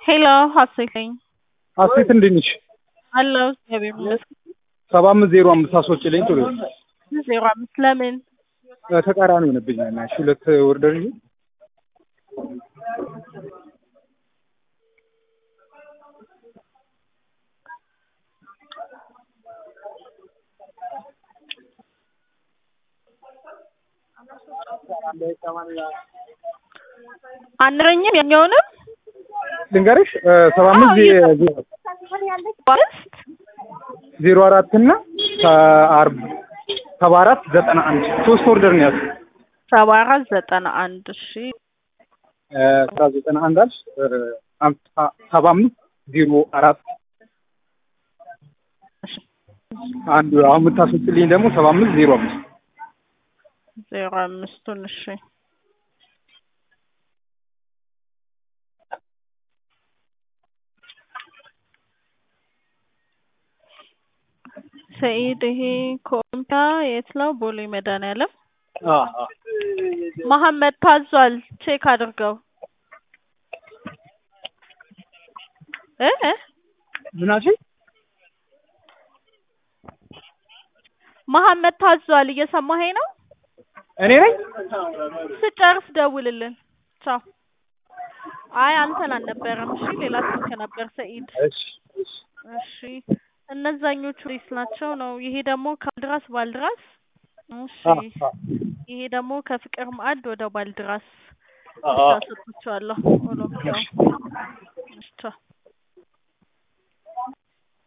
ሄሎ ሀሴት ነኝ። ሀሴት እንዴት ነሽ? አለሁ እግዚአብሔር ይመስገን። ሰባ አምስት ዜሮ አምስት አስወጪልኝ ቶሎ ዜሮ አምስት ለምን ተቃራኒ ሆነብኝ። እሺ ሁለት ወርደር እንጂ አንረኝም ያኛውንም ልንገርሽ ሰባ አምስት ባስት ዜሮ አራት እና ከአርብ ሰባ አራት ዘጠና አንድ ሶስት ኦርደር ነው ያዝኩት። ሰባ አራት ዘጠና አንድ እሺ ስራ ዘጠና አንድ አልሽ ሰባ አምስት ዜሮ አራት አንዱ አሁን የምታስወጪልኝ ደግሞ ሰባ አምስት ዜሮ አምስት ዜሮ አምስቱን እሺ ሰኢድ ይሄ ኮምፒያ የት ነው? ቦሌ መድኃኒዓለም መሐመድ ታዟል። ቼክ አድርገው እ እ ምናችን መሐመድ ታዟል። እየሰማኸኝ ነው? እኔ ነኝ። ስጨርስ ደውልልን። ቻው። አይ አንተን አልነበረም። እሺ ሌላ ስልክ ነበር ሰኢድ። እሺ እሺ እሺ እነዛኞቹ ሬስ ናቸው ነው። ይሄ ደግሞ ከባልድራስ ባልድራስ። እሺ ይሄ ደግሞ ከፍቅር ማዕድ ወደ ባልድራስ ብቻ ሰጥቻለሁ። ኦሎምፒያው። እሺ ቻው።